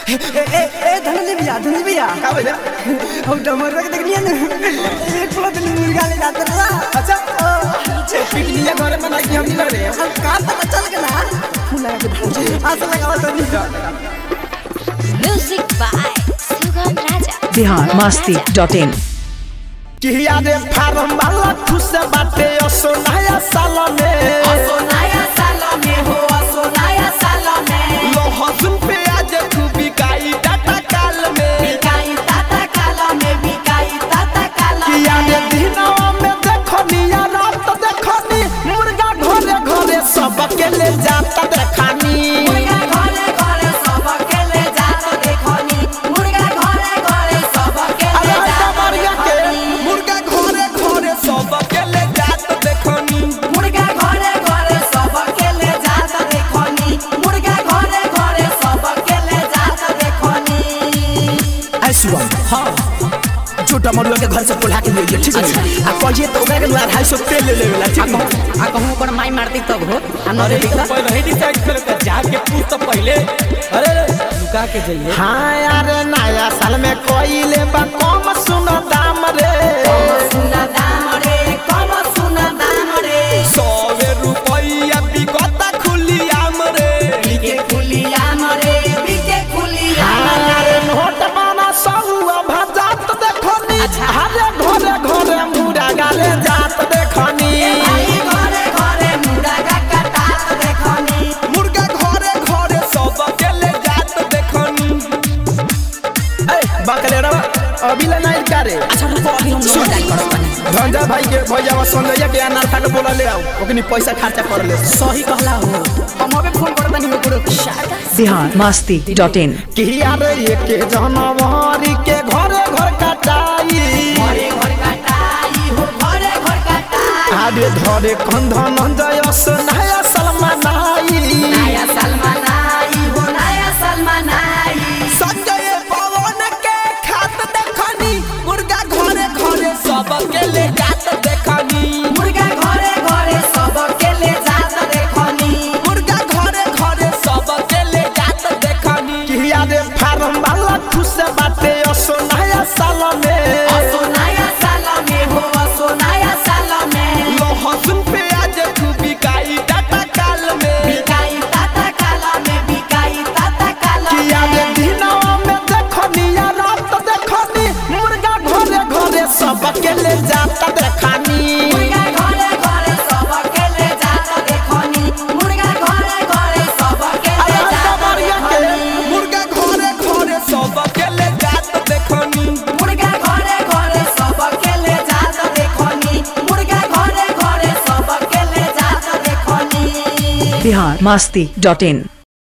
ए ए ए धनंजय भैया धनंजय भैया का भैया हम डमर रख देखलिए ना एक प्लेट मुर्गा ले जाते रहा अच्छा पिकनिक घरे में नहीं हम नहीं रहे हम का पता चल गया फूला के आशा लगावा तो नहीं Music by Sugam Raja. Bihar Masti dot in किया रे फार्म वाला खुश बाटे असो नया साल में नया साल में हो असो नया साल में लहसुन प्याज तू बिकाई डाटा काल में बिकाई ताता काला में बिकाई ताता काला किया रे दिनवा में देखनी या रात देखनी मुर्गा घरे घरे सब के ले जाता देखनी मुर्गा घरे घरे सब के ले जात देखनी मुर्गा घरे घरे सब के ले अरे जात डमरिया के देखनी मुर्गा घरे घरे सब के ले जात देखनी मुर्गा घरे घरे सब के ले जात देखनी मुर्गा घरे घरे सब के ले जात देखनी ऐ सुबह हाँ छोटा मरुआ के घर से पोला के ले लिया ठीक है आ कहिए तो ओकरा के द्वारा ढाई सौ तेल ले लेवेला ठीक है आ कहूं ओकर माई मारती तब हो अरे तो पहले ही डिसाइड कर के जाके पूछ तो पहले अरे रे, लुका के जाइए हाँ यार नया साल में कोइले बा कम सुनो दाम रे सुना दाम रे कम सुना दाम रे सौवे रुपया बिकता खुली आम रे बिके खुलिया मरे बिके खुलिया हाँ यार नोट बना सहुआ भजात देखनी हरे घरे घरे मुरा गाले जात देखनी भाई घरे घरे मुर्गा कटात देखनी मुर्गा घरे घरे सब के ले जात देखनी ए बकलेरा अभी ले नहीं करे अच्छा रुको अभी हम लोग डाल करत बानी धंजा भाई के भैया संजय के अनार खा के बोला ले आओ ओकनी पैसा खर्चा कर ले सही कहला हो हम अबे फोन करत बानी ओकरो बिहार मस्ती डॉट इन किया रे एक जनवरी के घरे घर कटाई घरे घर कटाई हो घरे घर कटाई आरे धरे कंधन जयस नया सलमान आई नया सलमान आई हो नया सलमान आई संजय पवन के खात देखनी मुर्गा घरे घरे सब के ले जात देखनी मुर्गा घरे घरे सब के ले जात देखनी मुर्गा घरे घरे सब के ले जात देखनी किया रे फार्म वाला खुश बाटे असो नया साल में असो नया साल में हो असो नया साल में लहसुन प्याज तू बिकाई डाटा काल में बिकाई ताता काला में बिकाई ताता काला किया रे में दिनवा में देखनी या रात देखनी मुर्गा घरे घरे सब के ले जाता देखनी मुर्गा घरे घरे सब के ले जात देखनी मुर्गा घरे घरे सब के ले अरे जात डमरिया के देखनी मुर्गा घरे घरे सब के ले जात देखनी मुर्गा घरे घरे सब के ले जात देखनी मुर्गा घरे घरे सब के ले जात देखनी बिहार मस्ती डॉट इन